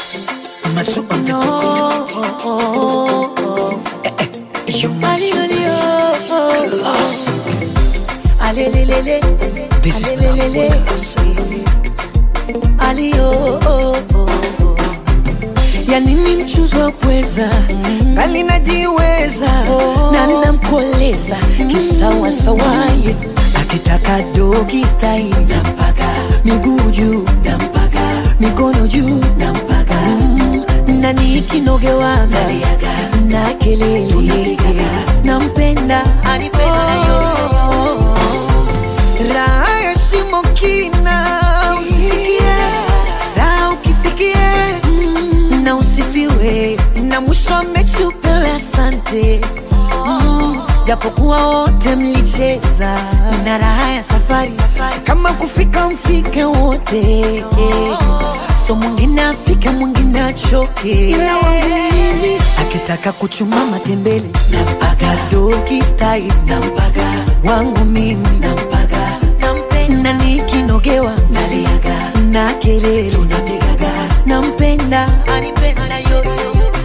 Masu on the beat. You must class. Alelelele, This is alelelele, Nambola. alio ya nini mchuzi wa pweza ngali najiweza na namkoleza kisawasawaye akitaka dogi style nampaga miguu juu nampaga mikono juu nampaga mm, na nikinogewaga na kelele nampenda anipenda yoyo raha ya shimo kina usisikie raha ukifikie mm, na usifiwe na mwisho wa mechi upewe asante Mm, japokuwa wote mlicheza na raha ya safari kama kufika mfike wote so mwingine afike mwingine achoke ila wangu mimi akitaka kuchuma matembele nampaga dogi style nampaga wangu mimi nampaga nampenda nikinogewa naliaga na kelele tunapigaga nampenda anipenda yoyo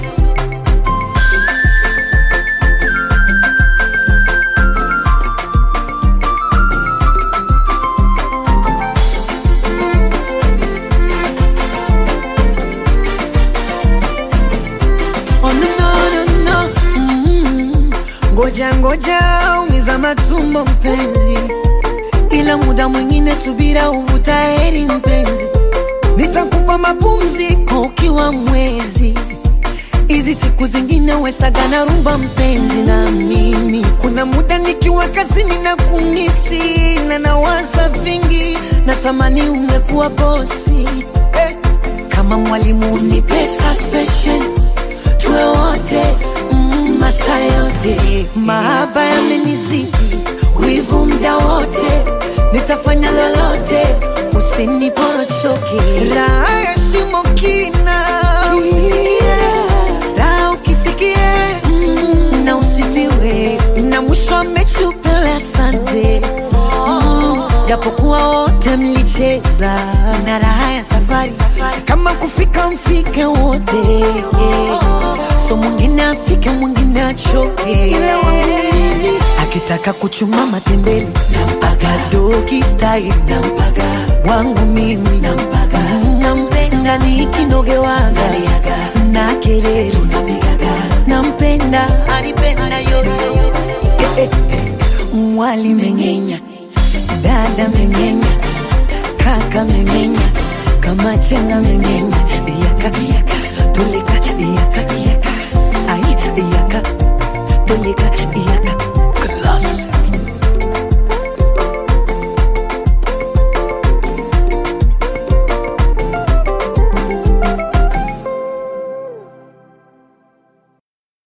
Oh, no, no, no, no. Mm. Ngoja ngoja umiza matumbo mpenzi, ila muda mwingine subira uvuta heri mpenzi, nitakupa mapumziko ukiwa mwezi hizi siku zingine wesaga na rumba mpenzi na mimi kuna muda nikiwa kazini na kumisi na nawaza vingi natamani ungekuwa bosi eh. kama mwalimu nipe suspension tuwe wote mm, masaa yote mahaba yamenizidi wivu mda wote nitafanya lolote usiniporochoke raha ya shimo kina usisikie raha ukifikie mm, na usifiwe na mwisho wa mechi upewe asante Mm, japokuwa wote mlicheza na raha ya safari kama kufika mfike wote so mwingine afike mwingine achoke ila wangu mimi akitaka kuchuma matembele nampaga dogi style nampaga wangu mimi nampaga nampenda nikinogewaga na kelele tunapigaga nampenda anipenda yoyo eh, eh, eh. mwali mengenya dada mengenya kaka mengenya kama chela mengenya yaka